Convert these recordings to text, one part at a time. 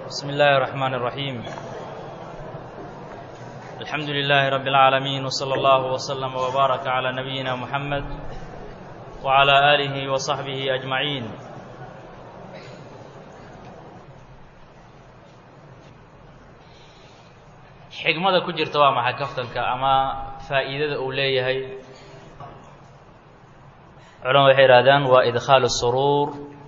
بسم الله الرحمن الرحيم الحمد لله رب العالمين وصلى الله وسلم وبارك على نبينا محمد وعلى آله وصحبه أجمعين xigmada ku jirta waa maxay kaftanka ama faa'iidada uu leeyahay culamadu waxay ihahdaan waa idkhaalu suruur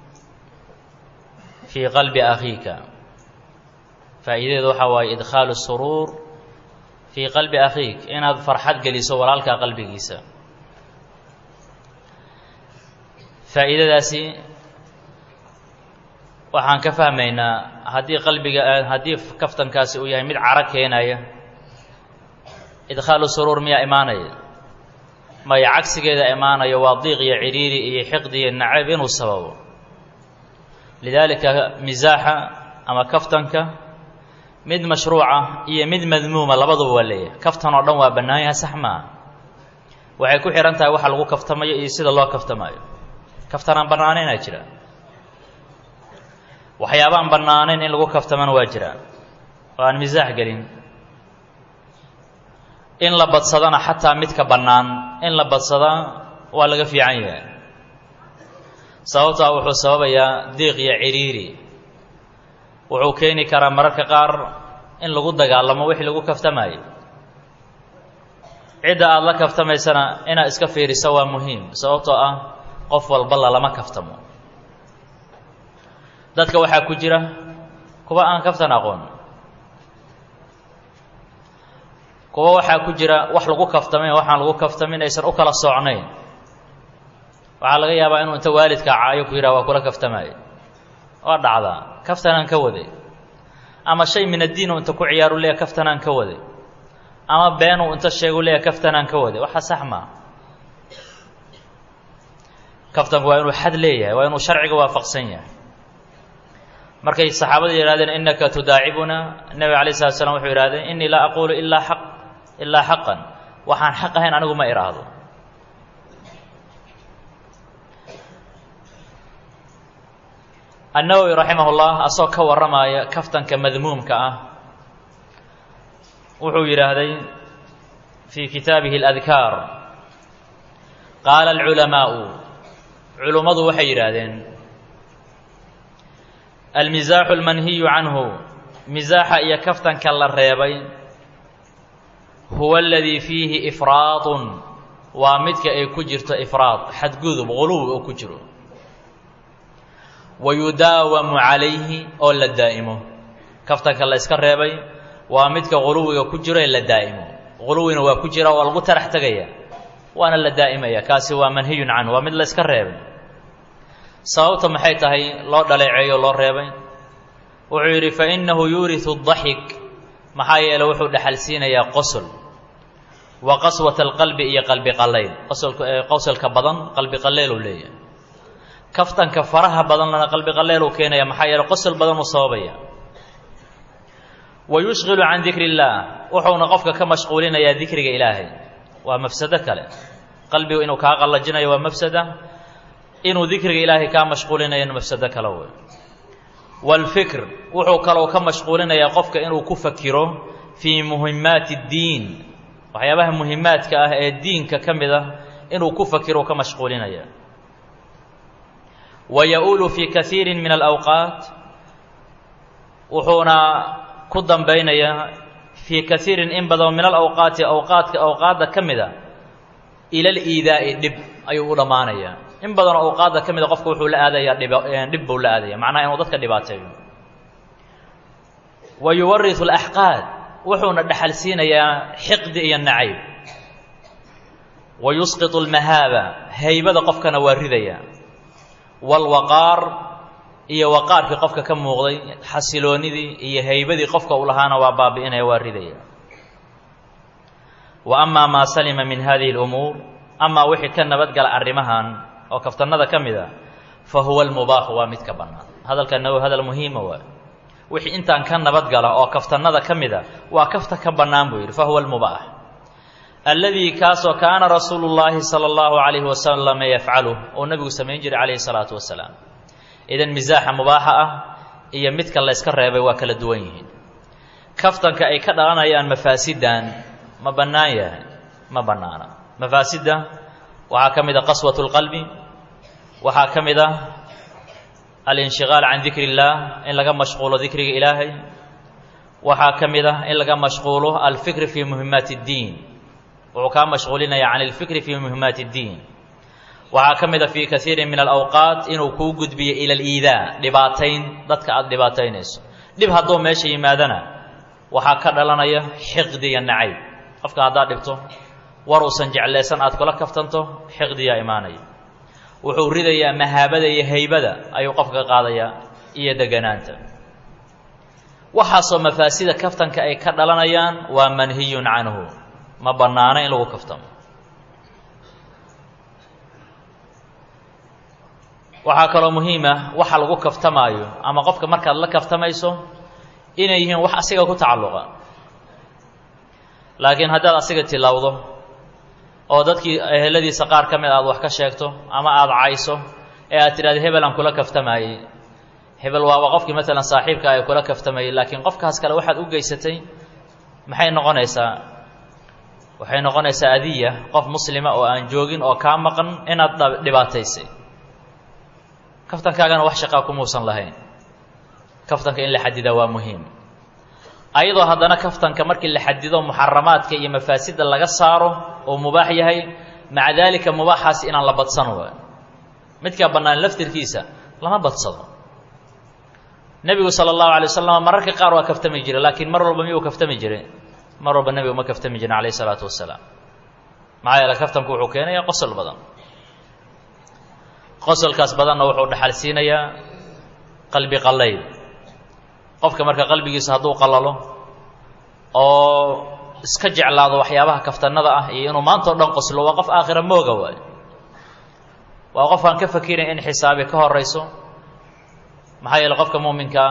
fii qalbi akhiika faa'iidadeedu waxaa waaye idkhaalu suruur fii qalbi akhiik inaad farxad geliso walaalkaa qalbigiisa faa'iidadaasi waxaan ka fahmaynaa haddii qalbiga haddii kaftankaasi uu yahay mid caro keenaya idkhaalu suruur miyaa imaanaya maya cagsigeeda imaanayo waa diiq iyo cidhiiri iyo xiqdi iyo nacayb inuu sababo lidaalika misaaxa ama kaftanka mid mashruuca iyo mid madmuuma labaduba waa leeyahay kaftan oo dhan waa bannaan yahay sax maaha waxay ku xihan tahay waxa lagu kaftamayo iyo sida loo kaftamayo kaftanaan bannaanaynaa jira waxyaabaan bannaanayn in lagu kaftamana waa jiraa oo aan misaax gelin in la badsadana xataa midka bannaan in la badsadaa waa laga fiican yahay sababtaa wuxuu sababayaa diiq iyo cidhiiri wuxuu keeni karaa mararka qaar in lagu dagaalamo wixii lagu kaftamayo cidda aada la kaftamaysana inaad iska fiiriso waa muhiim sababtoo ah qof walba lalama kaftamo dadka waxaa ku jira kuwa aan kaftan aqoon kuwa waxaa ku jira wax lagu kaftamay waxaan lagu kaftamin aysan u kala socnayn waxaa laga yaabaa inuu inta waalidka caayo ku yidhaha waa kula kaftamaayo waa dhacdaa kaftanaan ka waday ama shay min addiin uu inta ku ciyaaru leeya kaftanaan ka waday ama beenuu inta sheegu leeya kaftanaan ka waday waxa sax maa kaftanku waa inuu xad leeyahay waa inuu sharciga waafaqsan yahay markay saxaabada yihahdeen innaka tudaacibuna nebiga alay slat slam wuxuu yihahdeen innii laa aquulu ilaa xaq ilaa xaqan waxaan xaq ahayn anigu ma idhaahdo annawowi raximah ullah asagoo ka warramaya kaftanka madmuumka ah wuxuu yidhaahday fii kitaabihi اladkaar qaala alculamaa'u culummadu waxay yidhaahdeen almisaaxu almanhiyu canhu misaaxa iyo kaftanka la reebay huwa aladii fiihi ifraadun waa midka ay ku jirto ifraad xadgudub quluw oo ku jiro wa yudaawamu calayhi oo la daa'imo kaftanka la yska reebay waa midka quluwiga ku jiro ee la daa'imo quluwina waa ku jira waa lagu tarax tegaya waana la daa'imaya kaasi waa manhiyun canhu waa mid la yska reebay sababta maxay tahay loo dhaleeceeyo loo reebay wuxuu yidhi fa innahu yuuriu daxik maxaa yeele wuxuu dhexalsiinayaa qosol wa qaswata alqalbi iyo qalbi qallayl qosolka qosolka badan qalbi qalleeluu leeyahay kaftanka faraha badanlana qalbi qalleeluu keenaya maxaa yeele qosol badan uu sababaya wa yushqilu can dikri illaah wuxuuna qofka ka mashquulinayaa dikriga ilaahay waa mafsado kale qalbigu inuu kaa qallajinayo waa mafsada inuu dikriga ilaahay kaa mashquulinayo mafsado kale wey waalfikr wuxuu kaloo ka mashquulinayaa qofka inuu ku fakiro fii muhimaati اddiin waxyaabaha muhimaadka ah ee diinka ka mid ah inuu ku fakiro ka mashquulinaya wa ya-uulu fii kaiiri min alawqaat wuxuuna ku dambaynayaa fii kaiirin in badan min alawqaati awqaadka awqaadda ka mida ila liidaa'i dhib ayuu u dhammaanayaa in badanoo awqaadda ka mida qofka wuxuu la aadayaa dhib dhib buu la aadaya macnaha inuu dadka dhibaateeyo wa yuwarisu alaxqaad wuxuuna dhexal siinayaa xiqdi iyo nacayb wa yusqitu almahaaba haybada qofkana waa ridaya waalwaqaar iyo waqaarkii qofka ka muuqday xasiloonnidii iyo haybadii qofka uu lahaana waa baabi'inaya waa ridaya wa amaa maa salima min hadihi اlumuur amaa wixii ka nabadgala arrimahan oo kaftannada ka mid a fa huwa almubaaxu waa mid ka bannaan hadalkana waa hadal muhiima waay wixii intaan ka nabadgala oo kaftannada ka mid a waa kafta ka bannaan buu yidhi fa huwa almubaax alladii kaasoo kaana rasuulu llaahi sala allahu calayhi wasalam yafcaluh oo nebigu samayn jiray calayhi salaatu wasalaam idan misaaxa mubaaxa ah iyo midka layska reebay waa kala duwan yihiin kaftanka ay ka dhalanayaan mafaasidan ma bannaan yahay ma bannaana mafaasidda waxaa ka mid a qaswat اlqalbi waxaa ka mid a alinshiqaal can dikri اllah in laga mashquulo dikriga ilaahay waxaa ka mid ah in laga mashquulo alfikri fii muhimaati اddiin wuxuu kaa mashquulinaya can alfikri fii muhimaati اddiin waxaa ka mid a fii kaiiri min alawqaat inuu kuu gudbiyo ila aliidaa dhibaatayn dadka aada dhibaataynayso dhib hadduu meesha yimaadana waxaa ka dhalanaya xiqdi iyo nacayb qofka haddaad dhibto war uusan jeclaysan aad kula kaftanto xiqdiyaa imaanaya wuxuu ridayaa mahaabada iyo haybada ayuu qofka ka qaadayaa iyo deganaanta waxaasoo mafaasida kaftanka ay ka dhalanayaan waa manhiyun canhu ma bannaano in lagu kaftamo waxaa kaloo muhiima waxa lagu kaftamaayo ama qofka markaad la kaftamayso inay yihiin wax asiga ku tacalluqa laakiin haddaad asiga tilowdo oo dadkii eheladiisa qaar ka mid aad wax ka sheegto ama aada cayso ee aad tidhahda hebel aan kula kaftamayey hebel waaba qofkii maalan saaxiibka ay kula kaftamayey laakiin qofkaas kale waxaad u geysatay maxay noqonaysaa waxay noqonaysaa adiya qof muslima oo aan joogin oo kaa maqan inaad dhibaataysay kaftankaagana wax shaqaa kumuusan lahayn kaftanka in la xadidaa waa muhiim ayadoo haddana kaftanka markii la xadido muxaramaadka iyo mafaasidda laga saaro oo mubaax yahay maca daalika mubaaxaas inaan la badsan waayo midkaa bannaan laftirkiisa lama badsado nebigu sala allahu alay wasalam mararka qaar waa kaftami jiray laakiin mar walba miyuu kaftami jiray mar walba nebigu ma kaftami jirin calayh isalaatu wasalaam maxaa yeele kaftanku wuxuu keenayaa qosol badan qosolkaas badanna wuxuu dhaxal siinayaa qalbi qallayl qofka marka qalbigiisa hadduu qallalo oo iska jeclaado waxyaabaha kaftannada ah iyo inuu maanta o dhan qoslo waa qof aakhira mooga waayo waa qof aan ka fakirin in xisaabi ka horayso maxaa yeele qofka muuminkaa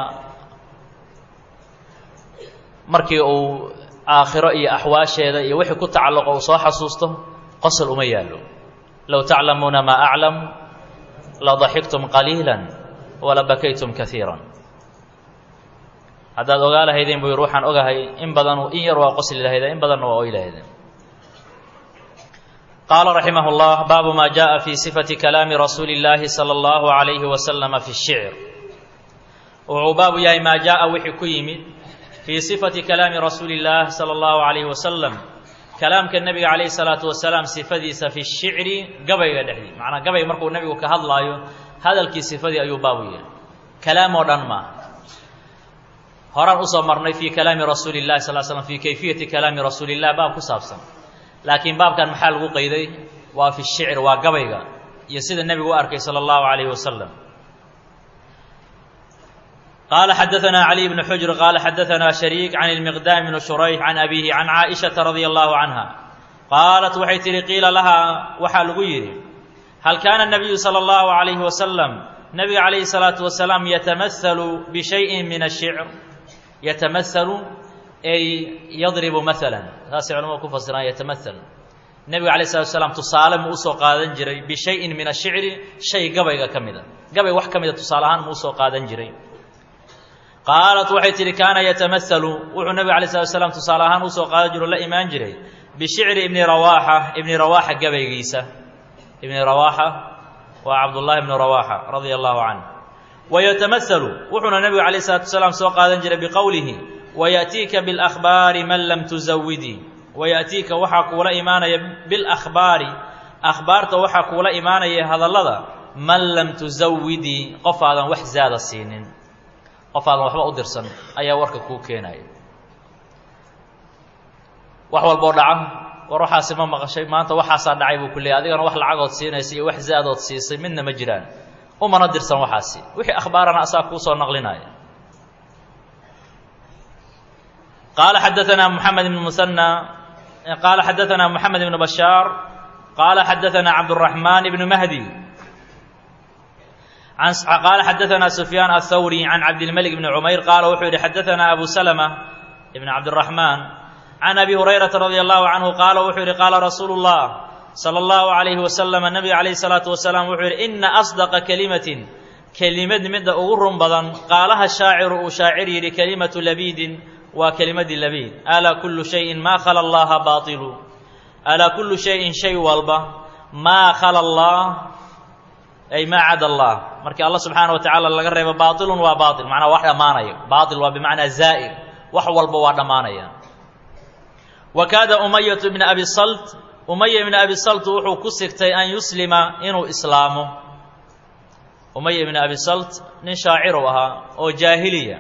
markii uu aakhiro iyo axwaasheeda iyo wixii ku tacalluqo uu soo xasuusto qosol uma yaallo low taclamuuna maa aclam la daxiktum qaliila wala bakaytum kaiira haddaad ogaa lahaydeen buu yidhi waxaan ogahay in badan in yar waa qosli lahayda in badanna waa oy lahaydeen qaala raximah اllah baabu ma jaءa fi sifati kalaami rasuuli اllaahi salى اllahu عalayhi wasalama fi الshicr wuxuu baabu yahay maa jaءa wixii ku yimid fii sifati kalaami rasuuli اllaah salى اllahu عalayhi wasalam kalaamka nebiga calayhi salaatu wasalaam sifadiisa fi shicri gabayga dhexdii macnaa gabay markuu nebigu ka hadlaayo hadalkii sifadii ayuu baabu yahay kalaam oo dhan maaha horaan usoo marnay fii kalaami rasuuli اllahi sal slam fii kayfiyati kalaami rasuuli illah baab ku saabsan laakiin baabkan maxaa lagu qayday waa fi shicr waa gabayga iyo sida nebigu u arkay salى اllahu alayhi wasalam qala xadaثna عlي بن xujr qala xadaثna شharيik can الmiqdam بn shurayx can abihi can caaئiشhaةa radي الlahu canha qaalat waxay tihi qiila lahaa waxaa lagu yidhi hal kaana الnabiyu salى الlahu عalayhi wasalam nebiga calayhi الsalaaةu wasalaam yatamahalu bشhayءi min الshicr yatamahalu ay yadribu maala saasay culamadu ku fasiraan yatamahal nebiga alayh الsalatu wasalaam tusaale mu usoo qaadan jiray bishayin min الshicri shay gabayga ka mida gabay wax ka mida tusaale ahaan mu usoo qaadan jiray qaalat waxay tihi kaana yatamahalu wuxuu nebiga alay slat slam tusaale ahaan usoo qaadan jiro la imaan jiray bishicri ibni rawaaxa ibni rawaaxa gabaygiisa ibni rawaaxa waa cabdullaahi ibni rawaaxa radia allahu canh wayatamahalu wuxuuna nebigu alayh salatu wasalaam soo qaadan jiray biqowlihi wayaأtiika biاlأkhbaari man lam tuzawidii wayaأtiika waxaa kuula imaanaya biاlأkhbaari akhbaarta waxaa kuula imaanaya hadallada man lam tuzawidii qof aadan wax zaada siinin qof aadan waxba u dirsan ayaa warka kuu keenaya wax walboo dhaca war waxaasi ma maqashay maanta waxaasaa dhacay buu ku leeyay adigana wax lacagood siinaysa iyo wax zaadood siisay midna ma jiraan umana dirsan waxaasi wixii akhbaarana asaa kuu soo naqlinaya qaala xadaanaa moxamed ibn musanى qaala xadaanaa moxamed ibn bashaar qaala xadaanaa cabdالraxmaan ibn mahdi qaala xadaanaa sufyaan aلthawri can cabdilmalik bni cumayr qaala wuxuu yihi xadaanaa abu salma ibn cabdiraxmaan can abi hurayrata radi allahu canhu qaala wuxuu yihi qaala rasuulu اllah salى اllahu عalayhi wasalam nabiga calayhi الsalaatu wasalaam wuxuu yihi ina asdaqa kalimatin kelimad midda ugu run badan qaalaha shaaciru uu shaacir yidhi kelimatu labiidin waa kelimadii labiid alaa kullu shayin maa khala allaha baailu alaa kullu shayin shay walba maa khala allah ay maa cada allah markii allah subxaana wa tacaala laga reebo baailun waa baail macnaa wax dhammaanaya baail waa bimacnaa zaa'ir wax walba waa dhammaanaya wa kaada umayatu bna abi salt umaya ibna abi salt wuxuu ku sigtay an yuslima inuu islaamo umaya ibna abi salt nin shaaciru ahaa oo jaahiliya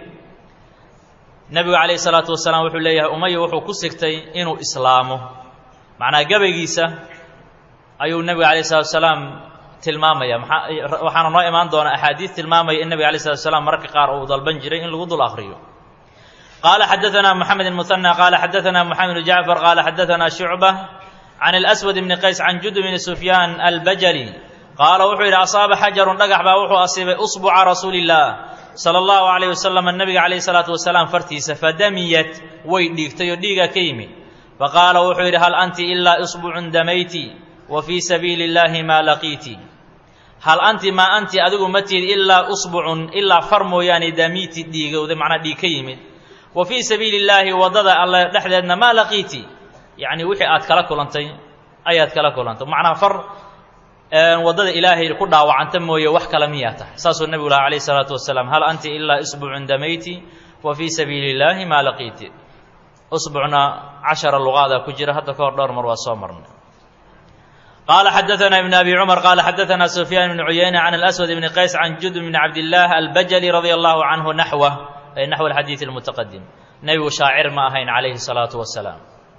nebigu calayhi salaatu wasalaam wuxuu leeyahay umaya wuxuu ku sigtay inuu islaamo macnaa gabaygiisa ayuu nebiga calayh salatu wasalaam tilmaamaya maa waxaana noo imaan doona axaadiis tilmaamaya in nebiga alay slatu slam mararka qaar uu dalban jiray in lagu dul akriyo qaala xadaثana moxamed الmuثanى qaala xadaثana moxamed bn jacfar qaala xadaثana shucbة can اlأswad bni qays can jud bni sufyaan albajali qaala wuxuu yidhi asaaba xajarun dhagax baa wuxuu asiibay usbuca rasuuli الlah salى اllahu عalayh wasalam nebiga calayh الsalaatu wasalaam fartiisa fadamiyat way dhiigtay oo dhiigaa ka yimid faqaala wuxuu yidhi hal anti ilaa isbucun damayti wa fii sabiili اllahi maa laqiiti hal anti maa anti adigu ma tihid ilaa usbucun ilaa far mooyaane damiiti dhiigowda macnaa dhiig ka yimid wa fii sabiili illaahi waddada alle dhexdeedna maa laqiiti yacni wixii aad kala kulantay ayaad kala kulantay macnaa far waddada ilaahay ku dhaawacanta mooye wax kale miyaa tahay saasuu nebigu lahaa calayh isalaatu wasalaam hal anti ilaa isbucun damayti wa fii sabiili illaahi maa laqiiti usbucna cashara luqaada ku jira hadda ka hor dhowr mar waa soo marnay قال xdثna بن أbي cمر qال xdثna سفyان بن عyayنة عن الأسود بن qays عن jud بن cabdالله الbjلي رضي الله عنه نحوه ay نحو الxadيiث المتqدم nebigu shaacir ma ahayn عalayhi الصلاaةu وaسلاaم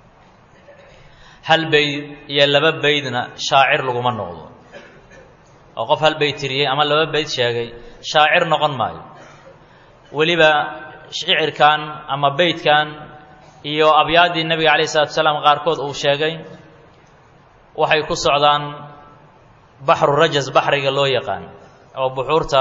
hal beyd iyo laba beydna shaacir laguma noqdo oo qof hal beyd tiriyey ama laba beyd sheegay shaacir noqon maayo weliba shicirkan ama beydkan iyo abyaaddii nebiga عalaيه الصلاaةu وسلاaم qaarkood uu sheegay waxay ku socdaan baxru rajas baxriga loo yaqaan oo buxuurta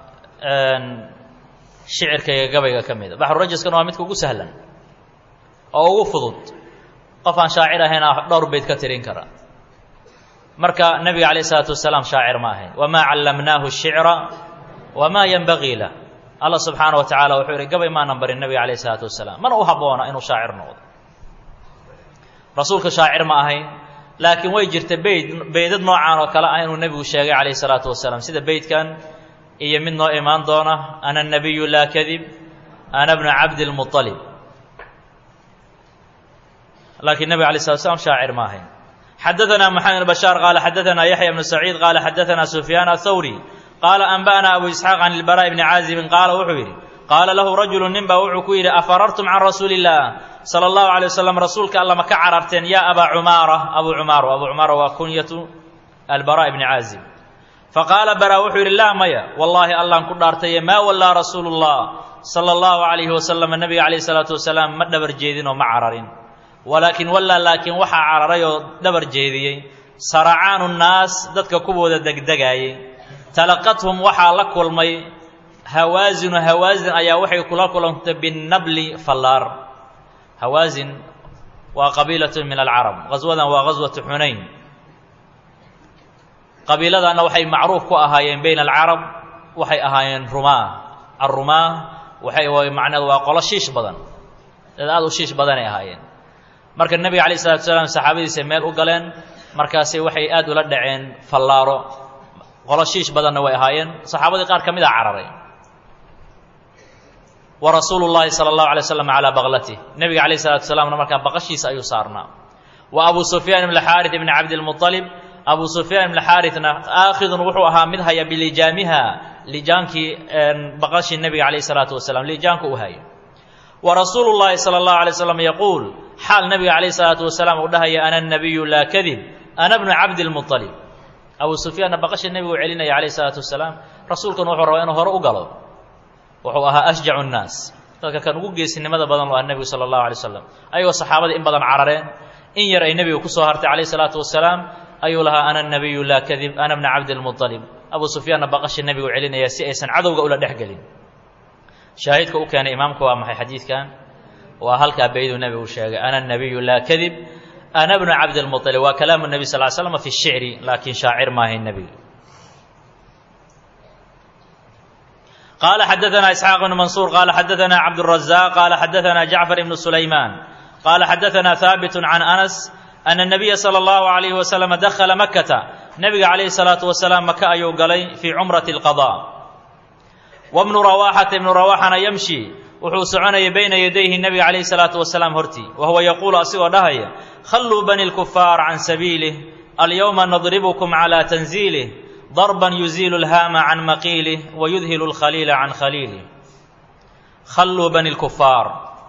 shicirka iyo gabayga ka mida baxru rajaskana waa midka ugu sahlan oo ugu fudud qof aan shaacir ahayn a dhowr beyd ka tirin kara marka nebiga calayh isalaatu wasalaam shaacir ma ahayn wamaa callamnaahu shicra wamaa yenbagii lah allah subxaana wa tacaala wuxuu yihi gabay maanan barin nebiga calayh isalaatu wasalaam mana u habboona inuu shaacir noqdo rasuulka shaacir ma ahayn laakiin way jirta beyd beydad noocaan oo kale ah inuu nebigu sheegay calayh isalaatu wasalaam sida beydkan iyo mid noo imaan doona ana nabiyu laa kadib ana bnu cabdilmualib laakiin nebig alay slat slam shaacir ma ahayn xadaثna moxamed bashaar qaala xadaثna yaxya bnu saciid qaala xadaثna sufyaan athawri qaala anba'na abu isxaaq can ilbara bni caazibin qaala wuxuu yidhi qaala lahu rajulu nin baa wuxuu ku yidhi afarartum can rasuuli اllah salى اllahu alay wasalam rasuulka alla ma ka cararteen ya abaa cumaara abu cumaaro abu cumaara waa kunyatu albara bni caazib faqaala bara wuxuu yidhi laa maya wallaahi allaan ku dhaartaye maa wallaa rasuulu اllah salى اllahu alayhi wasalam nebiga calayh salaatu wasalaam ma dhabar jeedin oo ma cararin walaakin wallaa laakiin waxaa cararay oo dhabar jeediyey saracaanu nnaas dadka kuwooda degdegaayey talaqathum waxaa la kulmay hawaasinu hawaasin ayaa waxay kula kulantay binnabli fallaar hawaasin waa qabiilatun min alcarab qaswadan waa qaswatu xunayn qabiiladanna waxay macruuf ku ahaayeen bayna alcarab waxay ahaayeen rumaa alrumaa waxay macneed waa qolo shiish badan dad aada u shiish badanay ahaayeen marka nebiga calayh isalatu salaam saxaabadiisa meel u galeen markaasi waxay aad ula dhaceen fallaaro qolo shiish badanna way ahaayeen saxaabadii qaar ka mid a cararay wa rasuulu llaahi sala allahu alay slam calaa baqlatih nebiga calayh salatu salaamna markaa baqashiisa ayuu saarnaa wa abu sufyaan ibn xaarit ibni cabdilmualib abu sufyaan ibn xaaritna aakhidun wuxuu ahaa mid haya bilijaamiha lijaankii baqashii nebiga calayh salaatu wasalam lijaanka u hayo wa rasuulu llaahi sala allahu alay slam yaquul xaal nebiga calayh salaatu wasalaam uu dhahaya ana nabiyu laa kadib ana bnu cabdilmualib abu sufyaanna baqasha nebigu celinaya calayh salaatu wasalaam rasuulkuna wuxuu rabaa inuu hore u galo wuxuu ahaa ashjacu nnaas dadka kan ugu geesinimada badan lo ah nebigu sala allahu alay wasalam ayagoo saxaabadii in badan carareen in yar ay nebiga kusoo hartay calayh salaatu wasalaam ayuu lahaa ana nabiyu laa kadib ana bna cabdilmualib abu sufyaanna baqasha nebigu celinaya si aysan cadowga ula dhex gelin shaahidka u keenay imaamka waa maxay xadiidkan waa halkaa beyduu nebigu sheegay ana nabiyu laa kadib ana bnu cabdilmualib waa kalaamu nebi sal l slm fi shicri laakiin shaacir maahay nebiga qaala xadaثna isxaaq bn mansuur qaala xadaثna cabdالrazaq qaala xadaثna jacfar ibn sulayman qaala xadaثna haabit can anas ana الnabiya salى اllahu عalayh waslama dakhala makata nebiga calayhi الsalaatu wasalaam maka ayuu galay fii cumrati اlqaضاء wabnu rawaxata ibnu rawaxana yamshi wuxuu soconayay bayna yadayhi nebiga calayhi الsalaatu wasalaam hortii wa huwa yaquulu asigoo dhahaya khalluu bani اlkufaar can sabiilih alyowma nadribkm calى tanziilih darban yuziilu اlhaama can maqiilih wayudhilu اlkhaliila can khaliilih khalluu bani اlkufaar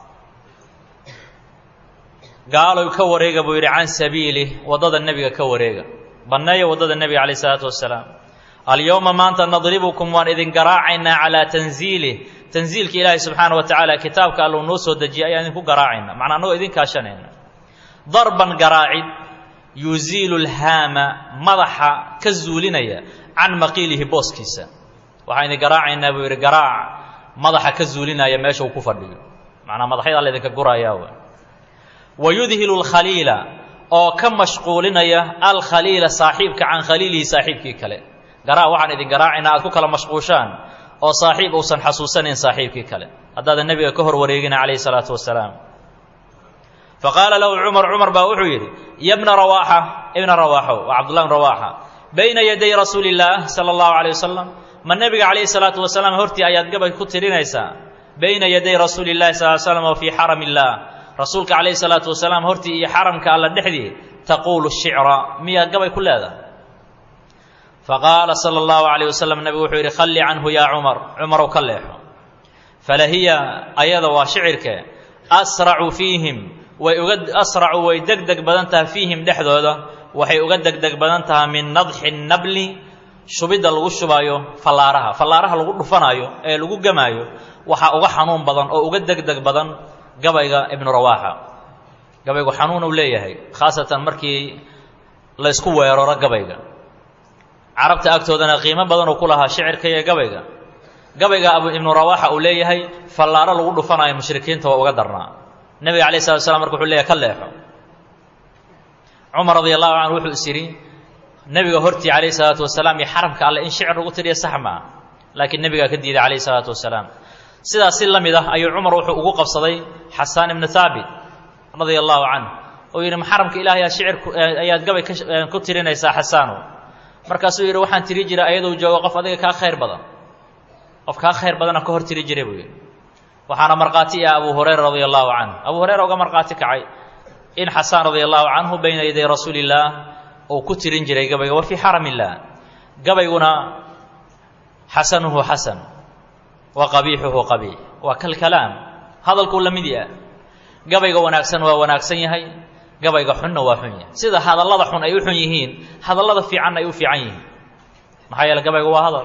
gaalow ka wareega buu yidhi can sabiilih waddada nebiga ka wareega banneeya waddada nebiga calayh isalaatu wasalaam alyowma maanta nadribukum waan idin garaacaynaa calaa tanziilih tanziilka ilaahay subxaana wa tacaala kitaabka alluu noo soo dejiyay ayaan idinku garaacayna macnaa annagoo idin kaashanayna darban garaacid yuziilu lhaama madaxa ka zuulinaya can maqiilihi booskiisa waxaan idin garaacaynaa buu yidhi garaac madaxa ka zuulinaya meesha uu ku fadhiyo macnaa madaxyadaa laydinka gurayaa w wayudhilu alkhaliila oo ka mashquulinaya alkhaliila saaxiibka can khaliilihi saaxiibkii kale garaac waxaan idin garaacaynaa aad ku kala mashquushaan oo saaxiib uusan xasuusanayn saaxiibkii kale haddaadan nebiga ka hor wareegina calayhi salaatu wasalaam faqaala lahu cumar cumar baa wuxuu yidhi ya bna rawaaxa ibna rawaaxow waa cabdullah bn rawaaxa bayna yaday rasuuli illaah sala allahu calayh wasalam ma nebiga calayhi salaatu wasalaam hortii ayaad gabay ku tirinaysaa bayna yaday rasuuli illahi sal slam wa fii xaram illaah rasuulka calayhi salaatu wasalaam hortii iyo xaramka alla dhexdii taquulu shicra miyaad gabay ku leedahay faqaala sala allahu calayh wasalam nebigu wuxuu yidhi khalli canhu yaa cumar cumarow ka leexo falahiya ayada waa shicirke asracu fiihim way uga asracu way deg deg badan tahay fiihim dhexdooda waxay uga deg deg badan tahay min nadxi nabli shubidda lagu shubaayo fallaaraha fallaaraha lagu dhufanaayo ee lagu gamaayo waxaa uga xanuun badan oo uga deg deg badan gabayga ibnu rawaaxa gabaygu xanuun uu leeyahay khaasatan markii laysku weeraro gabayga carabta agtoodana qiimo badan uu ku lahaa shicirka iyo gabayga gabayga abu ibnu rawaaxa uu leeyahay fallaaro lagu dhufanayo mushrikiinta waa uga darnaa nebiga alayh salatu slam marka wuxuu leeyahay ka leexo cumar radi allahu canhu wuxuu is yidhi nebiga hortii calayhi salaatu wasalaam iyo xaramka alle in shicir lagu tiriya sax maa laakiin nebigaa ka diiday calayhi salaatu wasalaam sidaas si la mid ah ayuu cumar wuxuu ugu qabsaday xasaan ibnu haabit radia allahu canh oo yidhi maxaramka ilaahay shicir ayaad gabay ku tirinaysaa xasaano markaasuu yidhi waxaan tiri jiray ayadou joogo qof adiga kaa khayr badan qof kaa khayr badana ka hor tiri jiray buu yidhi waxaana markhaati ah abu hurayra radia allahu canhu abu hurayra uga markhaati kacay in xasaan radia allahu canhu bayna yaday rasuuli illaah uu ku tirin jiray gabayga wa fii xaram illaah gabayguna xasanuhu xasan wa qabiixuhu qabiix waa kalkalaam hadalkuu la mid yaha gabayga wanaagsan waa wanaagsan yahay gabayga xunna waa xun yahay sida hadallada xun ay u xun yihiin hadallada fiicanna ay u fiican yihiin maxaa yeele gabayga waa hadal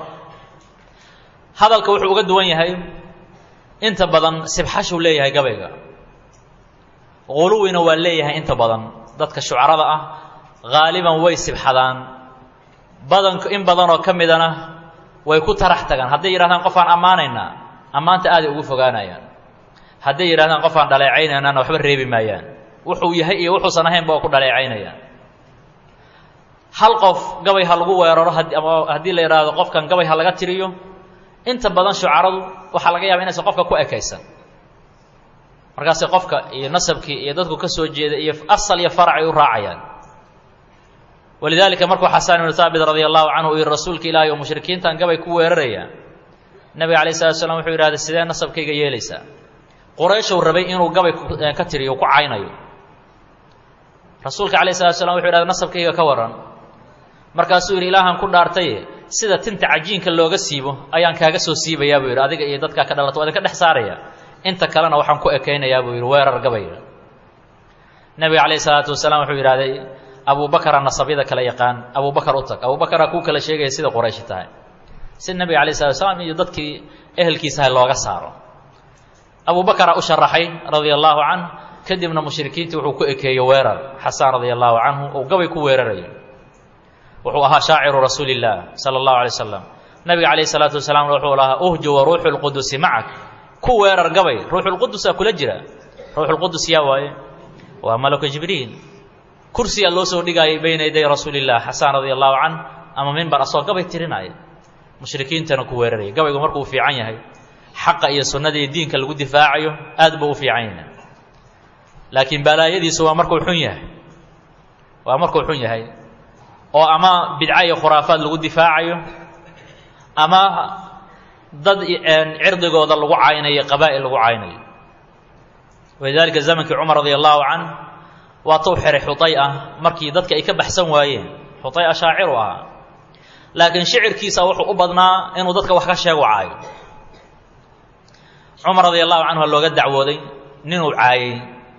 hadalka wuxuu uga duwan yahay inta badan sibxashuu leeyahay gabayga quluwina waa leeyahay inta badan dadka shucarada ah haaliban way sibxadaan badan in badanoo ka midana way ku tarax tagaan hadday yidhahdaan qofaan ammaanaynaa ammaanta aaday ugu fogaanayaan hadday yidhahdaan qofaan dhaleecaynaynana waxba reebi maayaan wuxuu yahay iyo wuxuusan ahaynba waa ku dhaleecaynayaan hal qof gabay ha lagu weeraro ama haddii la yidhaahdo qofkan gabay ha laga tiriyo inta badan shucaradu waxaa laga yaaba inaysan qofka ku ekaysan markaase qofka iyo nasabkii iyo dadku ka soo jeeda iyo asal iyo farac ay u raacayaan walidaalika markuu xasaan ibnu haabit radia allahu canhu uu yihi rasuulka ilaahay oo mushrikiintan gabay ku weeraraya nebiga alayh salatu slam wuxuu yidhahday sidee nasabkayga yeelaysaa qurayshow rabay inuu gabay ka tiriyo ku caynayo rasuulka alayh salatu slam wuxu yidhahday nasabkayga ka waran markaasuu yidhi ilaahaan ku dhaartaye sida tinta cajiinka looga siibo ayaan kaaga soo siibayaa buu yidhi adiga iyo dadkaa ka dhalato waa idinka dhex saaraya inta kalena waxaan ku ekaynayaa buu yidhi weerar gabayga nebiga calayhi salaatu wasalaam wuxuu yidhahday abubakara nasabyada kala yaqaan abubakar u tag abubakaraa kuu kala sheegaya sida qurayshi tahay si nebiga alayh salatu wasalaam iyo dadkii ehelkiisaha looga saaro abubakaraa u sharaxay radia allahu canh kadibna mushrikiintii wuxuu ku ekeeyey weerar xasaan radia allahu canhu oo gabay ku weerarayo wuxuu ahaa shaaciru rasuuli illaah sala allahu alay wasalam nabiga calayhi salaatu wasalaam wuxuu lahaa uhju wa ruuxu lqudusi macak ku weerar gabay ruuxulqudusaa kula jira ruuxulqudus yaa waaye waa malaka jibriil kursiyaa loo soo dhigaayay bayna yaday rasuuli illah xasaan radia allahu canh ama mimbar asoo gabay tirinaya mushrikiintana ku weeraraya gabaygu markuu fiican yahay xaqa iyo sunnada iyo diinka lagu difaacayo aad buu u fiican yahay laakiin balaayadiisu waa markuu xun yahay waa markuu xun yahay oo ama bidca iyo khuraafaad lagu difaacayo ama dad cirdigooda lagu caynayo qabaa'il lagu caynayo walidaalika zamankii cumar radi allahu can waa tuu xiray xuday ah markii dadka ay ka baxsan waayeen xuday a shaaciru ahaa laakiin shicirkiisa wuxuu u badnaa inuu dadka wax ka sheego caayo cumar radi allahu canhu a looga dacwooday ninuu caayey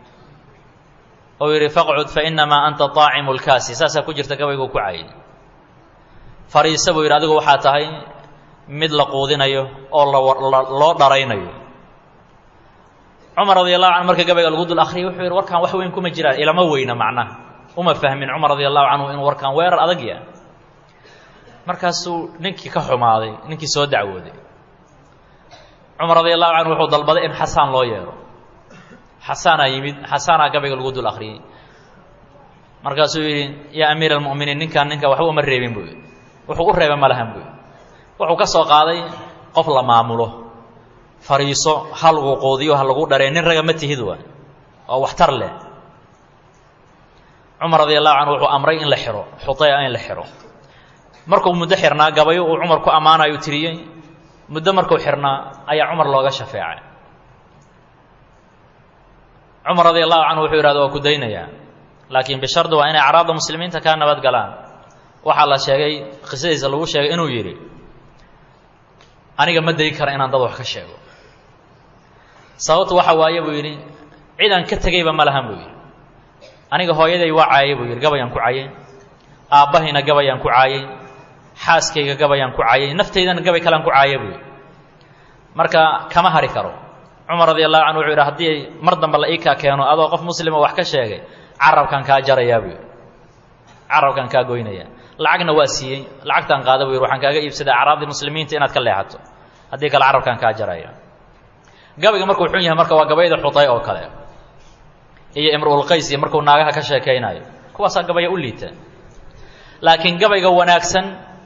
oo yidhi faqcud fainamaa anta طaacimu lkaasi saasaa ku jirta gabayguu ku caayay fariisa buu yidhi adigu waxaa tahay mid la quudinayo oo loo dharaynayo cumar radi allahu canhu marka gabayga lagu dul akriyay wuxuu yidhi warkaan wax weyn kuma jiraan ilama weyna macnaha uma fahmin cumar radi allahu canhu inuu warkaan weerar adag yahay markaasuu ninkii ka xumaaday ninkii soo dacwooday cumar radi allahu canhu wuxuu dalbaday in xasaan loo yeero xasaanaa yimid xasaanaa gabayga lagu dul akriyey markaasuu yidhi yaa amiir almu'miniin ninkaan ninka waxba uma reebin buu yidhi wuxuu u reeba ma lahan buu yidhi wuxuu ka soo qaaday qof la maamulo fariiso ha lagu quudiyo ha lagu dharee nin raga ma tihid waa oo waxtar leh cumar radi allahu canhu wuxuu amray in la xiro xuday in la xiro markuu muddo xirnaa gabayo uu cumar ku ammaanayo tiriyey muddo markuu xirnaa ayaa cumar looga shafeecay cumar radi allahu canhu wuxuu yidhahda waa ku daynayaa laakiin bishardi waa inay acraabda muslimiinta kaa nabad galaan waxaa la sheegay qisadiisa lagu sheegay inuu yidhi aniga ma dayi kara inaan dad wax ka sheego sababtu waxa waaye buu yidhi cidaan ka tegayba ma lahan buu yidhi aniga hooyaday waa caayay buu yidhi gabayaan ku caayay aabbahayna gabayaan ku caayay xaaskayga gabayaan ku caayay naftaydana gabay kalean ku caaya buu yidhi marka kama hari karo cumar radi allahu canhu wuxuu yidhi haddii mar dambe la ii kaa keeno adoo qof muslima wax ka sheegay carabkan kaa jarayaa buu yidhi carabkan kaa goynaya lacagna waa siiyey lacagtaan qaada buu yidhi waxaan kaaga iibsaday acraabdii muslimiinta inaad ka leexato haddii kale carabkan kaa jaraya gabayga markuu xun yahay marka waa gabayda xuday oo kale iyo imruulqays iyo markuu naagaha ka sheekaynayo kuwaasaa gabaya u liita laakiin gabayga wanaagsan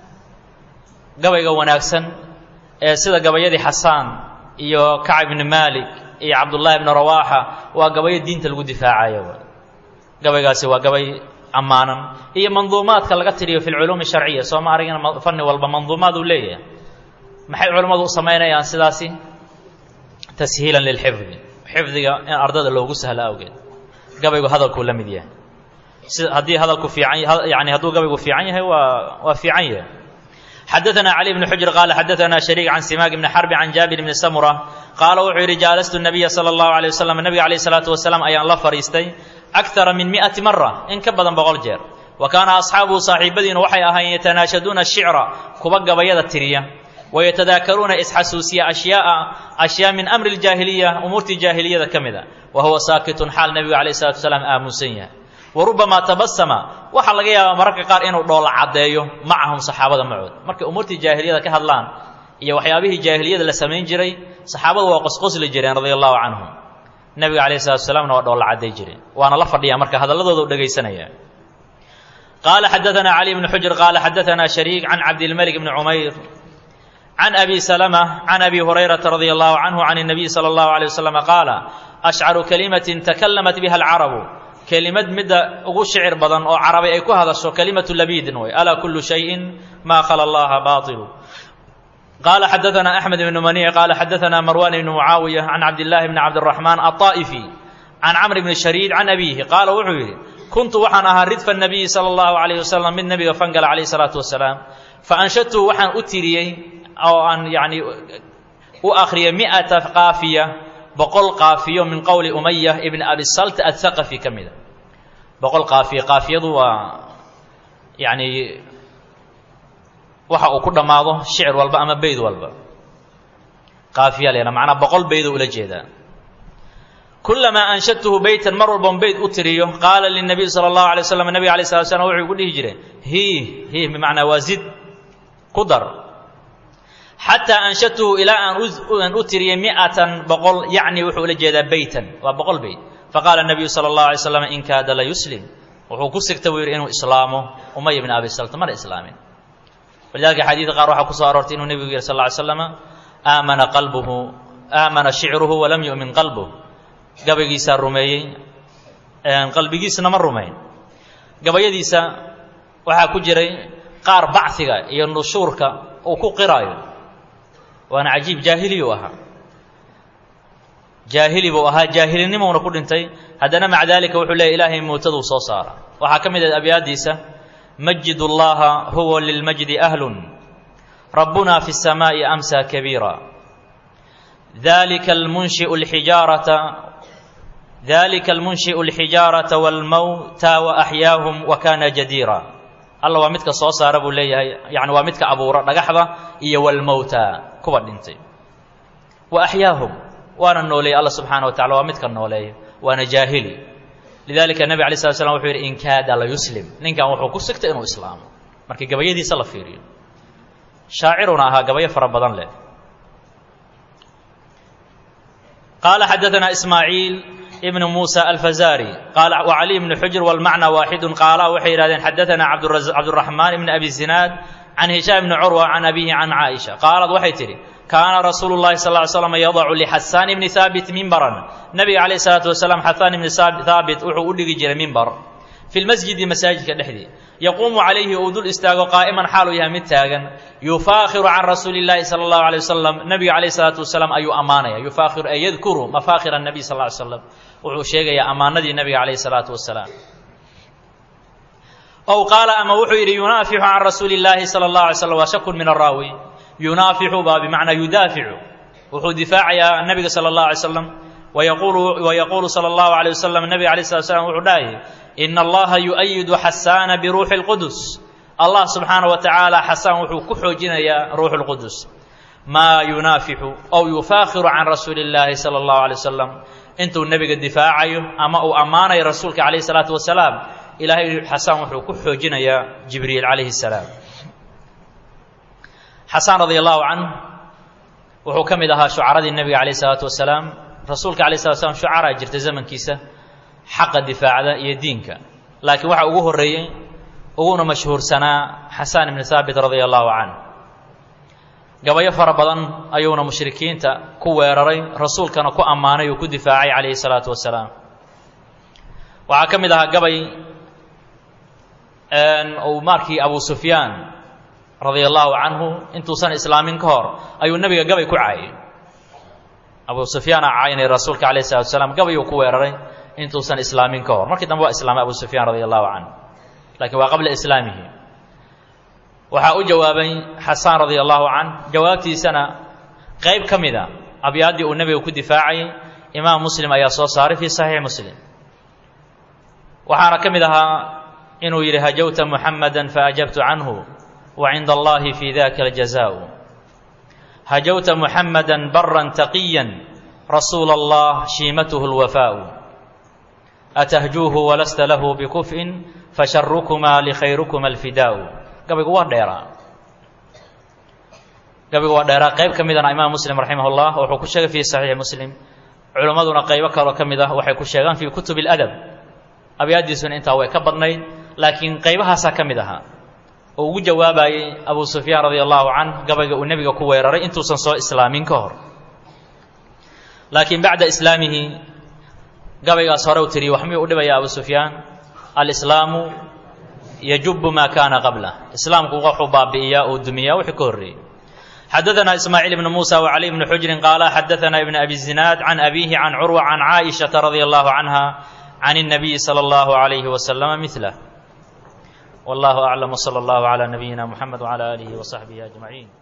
gabayga wanaagsan ee sida gabayadii xasaan iyo kacb ibni maalik iyo cabdullaahi ibni rawaaxa waa gabayo diinta lagu difaacayo gabaygaasi waa gabay ammaanan iyo manduumaadka laga tiriyo fi lculuumi sharciya soo ma aragina fanni walba manduumaad uu leeyahay maxay culimmadu u samaynayaan sidaasi tashiilan lilxifdi xifdiga in ardada loogu sahlo awgeed gabaygu hadalkuu la mid yahay si haddii hadalku fiican yani hadduu gabaygu fiican yahay waa waa fiican yahay xadaثna cali bn xujr qaala xadaثna shariik can simaak bni xarbi can jaabir bni samura qaala wuxuu yidhi jaalastu nabiya salى اllahu alيه waslm nabiga alayh الsalaatu wasalaam ayaan la fadhiistay akara min miئati mara in ka badan boqol jeer wa kaana asxaabuhu saaxiibadiina waxay ahaayeen yatanaashaduuna shicra kuwa gabayada tiriya wayatadaakaruuna isxasuusiya ashyaaa ashyaa min amri اljaahiliya umuurtii jaahiliyada ka mida wa huwa saakitun xaal nebigu alayh الsalatu wasalaam aamusan yahay wa rubamaa tabasama waxaa laga yaabaa mararka qaar inuu dhoola caddeeyo macahum saxaabada macood markay umuurtii jaahiliyada ka hadlaan iyo waxyaabihii jaahiliyada la samayn jiray saxaabadu waa qosqosli jireen radia allahu canhum nebiga alayh salatu salaamna waa dhoolla cadday jireen waana la fadhiyaa marka hadalladooda u dhegaysanaya qaala xadaثana cali bni xujr qaala xadaثana shariik can cabdilmalik bni cumayr can abi salama can abi hurayrata radia allahu canhu can الnabiy salى اllahu alيه waslama qaala ashcaru kalimatin takalamat biha alcarabu kelimad midda ugu shicir badan oo carabi ay ku hadasho kelimatu labiidin way alaa kullu shayin maa khala allaha baailu qaala xadaثana axmed ibnu maniic qaala xadaثana marwan ibnu mucaawiya can cabdillahi bni cabdiraxmaan aلطaa'ifi can camr bni shariid can abiihi qaala wuxuu yidhi kuntu waxaan ahaa ridfa nabiyi sala allahu alayh wasalam mid nebiga fangala calayh salaatu wasalaam faanshadtuhu waxaan u tiriyey oo aan yani u akhriyay mi'ata qaafiya boqol qaafiyo min qowli umaya ibni abi salt athaqafi ka mida boqol qaafiya qaafiyadu waa yani waxa uu ku dhammaado shicir walba ama beyd walba qaafiya leena macnaa boqol beydoo ula jeedaa kulamaa anshadtuhu beytan mar walban beyd u tiriyo qaala linabiy sala allahu alay waslam nabiga alay slat slam wuxuu ku dhihi jireen hiih hiih bimacnaa waa zid ku dar xataa anshadtuhu ilaa aan u tiriyey mi'atan boqol yacni wuxuu ula jeedaa beytan waa boqol beyt faqaala nabiyu sala allahu alay slam in kaada la yuslim wuxuu ku sigta buu yidhi inuu islaamo umay bni abi salta mana islaamin walidalika xadiidka qaar waxaa ku soo aroortay inuu nebigu yihi sal lla ly slama aamana qalbuhu aamana shicruhu walam yu'min qalbuh gabaygiisaa rumeeyey qalbigiisna ma rumayn gabayadiisa waxaa ku jiray qaar bachiga iyo nushuurka uu ku qiraayo waana cajiib jaahiliyu ahaa jaahili buu ahaa jaahilinimowna ku dhintay haddana maca dalika wuxuu leeyay ilaahay mootaduu soo saara waxaa ka mid ah abyaadiisa majid اllaha huwa lilmajdi ahlun rabbuna fi الsamaaءi amsa kabiira dalika almunshiu اlxijaarata dalika almunshi'u اlxijaarata wاlmowta waaxyaahum wa kana jadiira alla waa midka soo saara buu leeyahay yani waa midka abuura dhagaxda iyo wlmowta kuwa dhintay wa axyaahum waana nooleeyey alla subxaana wa tacala waa midka nooleeya waana jaahili lidalika nebi alay slat slam wuxuu yidhi in kaada la yuslim ninkan wuxuu ku sigtay inuu islaamo markii gabayadiisa la fiiriyo shaaciruna ahaa gabayo fara badan leh qaala xadaana ismaaciil ibn musa alfazari qaala wacali ibnu xujr walmacna waaxidu qaala waxay yidhahdeen xadaana cabduraxmaan ibn abi zinaad can hishaam ibni curwa can abihi can caaisha qaalad waxay tidhi kaana rasuulu llahi sal ly slam yadacu lixasaan ibni haabit mimbaran nabiga calayh isalaatu wasalaam xasaan ibni haabit wuxuu u dhigi jiray mimbar fi lmasjidi masaajidka dhexdii yaquumu calayhi uu dul istaago qaa'iman xaaluu yahay mid taagan yufaakhiru can rasuuli llahi sala allahu alay wasalam nabiga calayh isalaatu wasalaam ayuu ammaanaya yufaakhiru ay yadkuru mafaakhir annabiy sal ly slam wuxuu sheegayaa ammaanadii nabiga calayhi salaatu wasalaam ow qaala ama wuxuu yidhi yunaafixu can rasuuli llaahi sala allahu alay slam waa shakun min araawi yunaafixu baa bimacnaa yudaaficu wuxuu difaacayaa nabiga sala allahu alay slam wayaqulu wayaquulu sala allahu alayh wasalam nabiga alayh slat slam wuxuu dhahayay ina allaha yu'ayidu xasaana biruuxi اlqudus allah subxaana wa tacaala xasaan wuxuu ku xoojinayaa ruuxu اlqudus maa yunaafixu ow yufaakhiru can rasuuli اllaahi sala allahu alay wasalam intuu nebiga difaacayo ama uu ammaanayo rasuulka calayh salaatu wasalaam ilaahay xasaan wuxuu ku xoojinayaa jibriil calayhi salaam xasaan radi allahu canh wuxuu ka mid ahaa shucaradii nebiga calayh isalaatu wasalaam rasuulka alay slat slam shucaraa jirta zamankiisa xaqa difaacda iyo diinka laakiin waxaa ugu horreeyey uguna mashhuursanaa xasaan ibni haabit radia allahu canh gabayo fara badan ayuuna mushrikiinta ku weeraray rasuulkana ku ammaanay uu ku difaacay calayhi salaatu wasalaam waxaa ka mid ahaa gabay uu markii abu sufyaan radia allahu canhu intuusan islaamin ka hor ayuu nebiga gabay ku caayay abu sufyaan aa caynay rasuulka alayh salatu wasalaam gabayuu ku weeraray intuusan islaamin ka hor markii dambe waa islaamay abu sufyaan radia allahu canhu lakiin waa qabla islaamihi waxaa u jawaabay xasaan radia allahu canh jawaabtiisana qayb ka mida abyaaddii uu nebiga ku difaacayay imaam muslim ayaa soo saaray fii saxiix muslim waxaana ka mid ahaa inuu yidhi hajawta muxamada faajabtu canhu wa cinda allahi fi daka aljazaau hajawta muxamada baran taqiya rasuula allah shiimatuhu lwafaau atahjuuhu walasta lahu bikuf'in fasharukumaa likhayrukuma alfidaau gabaygu waa dheeraa gabaygu waa dheeraa qayb ka midana imaam muslim raximah llah wuxuu ku sheegay fii saxiixi muslim culimmaduna qaybo kaloo ka mid ah waxay ku sheegaan fii kutub اladab abyaaddiisuna intaa way ka badnayd laakiin qaybahaasaa ka mid ahaa oo ugu jawaabayey abu sufyaan radia allahu canh gabayga uu nebiga ku weeraray intuusan soo islaamin ka hor laakiin bacda islaamihi gabaygaas hore u tiriye wax miyuu u dhibaya abu sufyaan alislaamu yajubu maa kaana qablah islaamku wuxuu baabi'iyaa uu dumiyaa wixii ka horreeyey xadaثna ismaaciil ibn musa wcali bni xujrin qaala xadaثna ibn abi zinaad can abihi can curwa can caaishaةa radia allahu canha can الnabiyi slى اllahu عalayhi waslama milah wallahu aclam wslى اllahu عlى nabiyina mxamed wعlى alihi وصaxbihi ajmaciin